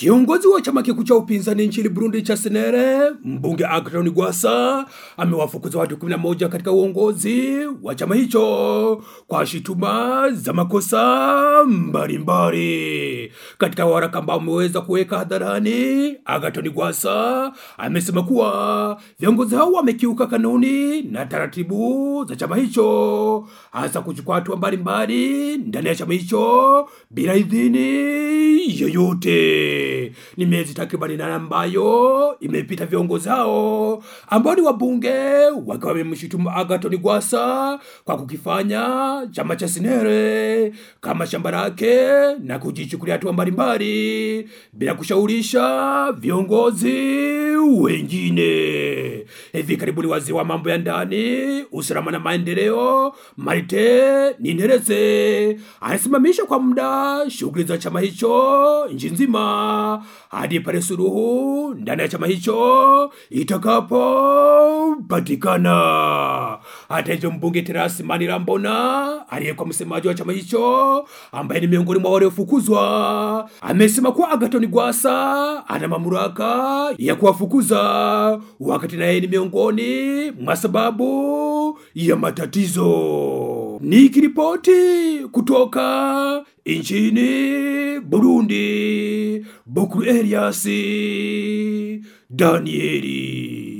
Kiongozi wa chama kikuu cha upinzani nchini Burundi cha Senere, mbunge Agathon Rwasa amewafukuza watu 11 katika uongozi wa chama hicho kwa shutuma za makosa mbalimbali. Katika waraka ambao umeweza kuweka hadharani, Agathon Rwasa amesema kuwa viongozi hao wamekiuka kanuni na taratibu za chama hicho, hasa kuchukua hatua mbalimbali ndani ya chama hicho bila idhini yoyote. Ni miezi takribani nane ambayo imepita viongozi hao ambao ni wabunge wakiwa wamemshutumu Agathon Rwasa kwa kukifanya chama cha Senere kama shamba lake na kujichukulia hatua mbalimbali bila kushaurisha viongozi wengine. Hivi karibuni waziri wa mambo ya ndani, usalama na maendeleo Marite Ninteretse anasimamisha kwa muda shughuli za chama hicho nchi nzima hadi pale suluhu ndani ya chama hicho itakapopatikana. Hata hivyo, mbunge Terasi Manirambona aliyekuwa msemaji wa chama hicho ambaye ni miongoni mwa waliofukuzwa amesema kuwa Agathon Rwasa ana mamlaka ya kuwafukuza wakati naye ni miongoni mwa sababu ya matatizo. Nikiripoti kutoka nchini Burundi, Bukuru Elias Danieli.